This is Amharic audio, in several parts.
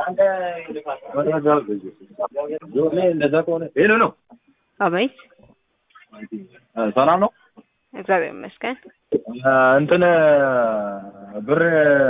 እንደዛ ከሆነ ሄሎ ነው። አቤት ሰላም ነው። እግዚአብሔር ይመስገን። እንትን ብር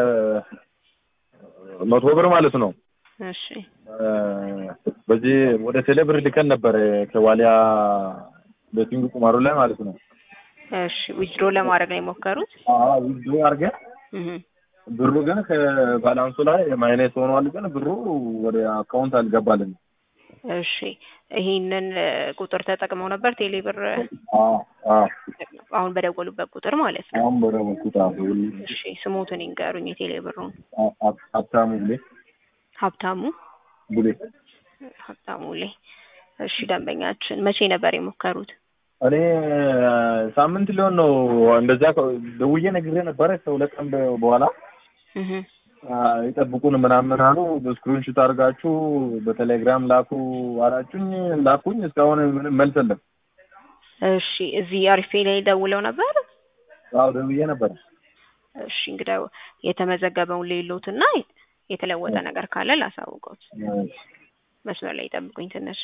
መቶ ብር ማለት ነው። እሺ በዚህ ወደ ቴሌ ብር ልከን ነበር ከዋሊያ ቤቲንግ ቁማሩ ላይ ማለት ነው። እሺ ዊዝድሮ ለማድረግ ነው የሞከሩት? አዎ ዊዝድሮ አድርገን እህ ብሩ ግን ከባላንሱ ላይ ማይነስ ሆኗል። ግን ብሩ ወደ አካውንት አልገባልን። እሺ ይሄንን ቁጥር ተጠቅመው ነበር ቴሌ ብር አዎ አዎ አሁን በደወሉበት ቁጥር ማለት ነው። አሁን በደወልኩት አዎ እሺ ስሞትን ይንገሩኝ የቴሌ ብሩን። ሀብታሙ ቡሌ ሀብታሙ ቡሌ ሀብታሙ ላይ እሺ ደንበኛችን መቼ ነበር የሞከሩት? እኔ ሳምንት ሊሆን ነው እንደዛ ደውዬ ነግሬ ነበረ ከሁለት ቀን በኋላ እህ ይጠብቁን ምናምን አሉ። በስክሪን ሹት አድርጋችሁ በቴሌግራም ላኩ አላችሁኝ። ላኩኝ። እስካሁን ምንም መልስ የለም። እሺ እዚህ አሪፌ ላይ ደውለው ነበር? አዎ ደውዬ ነበረ። እሺ እንግዲህ የተመዘገበውን ሌሎትና የተለወጠ ነገር ካለ ላሳውቀውት። መስመር ላይ ይጠብቁኝ ትንሽ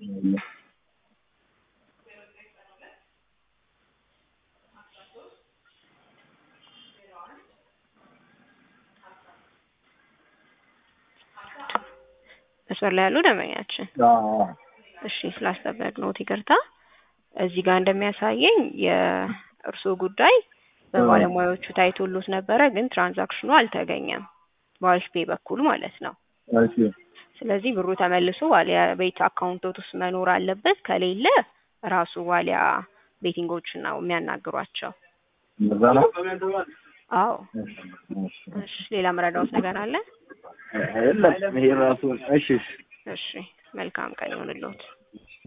መስመር ላይ ያሉ ደንበኛችን እሺ ስላስጠበቅነዎት ይቅርታ። እዚህ ጋር እንደሚያሳየኝ የእርስዎ ጉዳይ በባለሙያዎቹ ታይቶሎት ነበረ፣ ግን ትራንዛክሽኑ አልተገኘም በአሪፍ ፔይ በኩል ማለት ነው። እሺ ስለዚህ ብሩ ተመልሶ ዋሊያ ቤት አካውንቶት ውስጥ መኖር አለበት። ከሌለ ራሱ ዋሊያ ቤቲንጎች ነው የሚያናግሯቸው። እንደዛ ነው። አዎ እሺ ሌላ መረዳዎት ነገር አለ? የለም ይሄ ራሱ እሺ እሺ እሺ መልካም ቀን ይሁንልዎት።